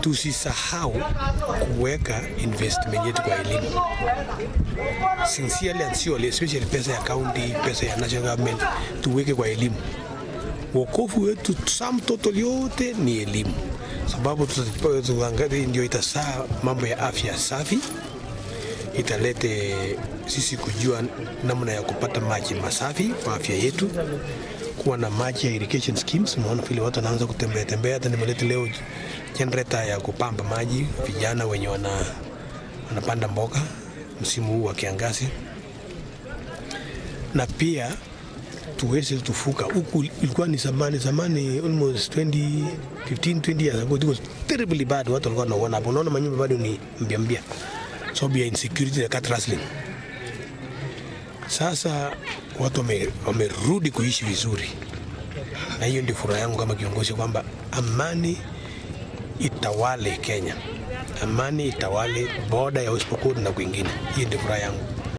tusisahau kuweka investment yetu kwa elimu sincerely and surely, especially pesa ya county, pesa ya national government, tuweke kwa elimu. Wokovu wetu sum total yote ni elimu, sababu tuta- tuangalie, ndio itasaa mambo ya afya safi, italete sisi kujua namna ya kupata maji masafi kwa afya yetu, kuwa na maji ya irrigation schemes. Unaona vile watu wanaanza kutembea tembea, hata nimeleta leo generator ya kupamba maji vijana wenye wana wanapanda mboga msimu huu wa kiangazi, na pia tuweze tufuka huku. Ilikuwa ni zamani zamani, almost 20 15 20 years ago, it was terribly bad. Watu walikuwa wanaona hapo, unaona manyumba bado ni mbia mbia, so ya insecurity na cat rustling. Sasa watu wame- wamerudi kuishi vizuri, na hiyo ndio furaha yangu kama kiongozi kwamba amani itawale Kenya, amani itawale boda ya West Pokot na kwingine. Hiyo ndio furaha yangu.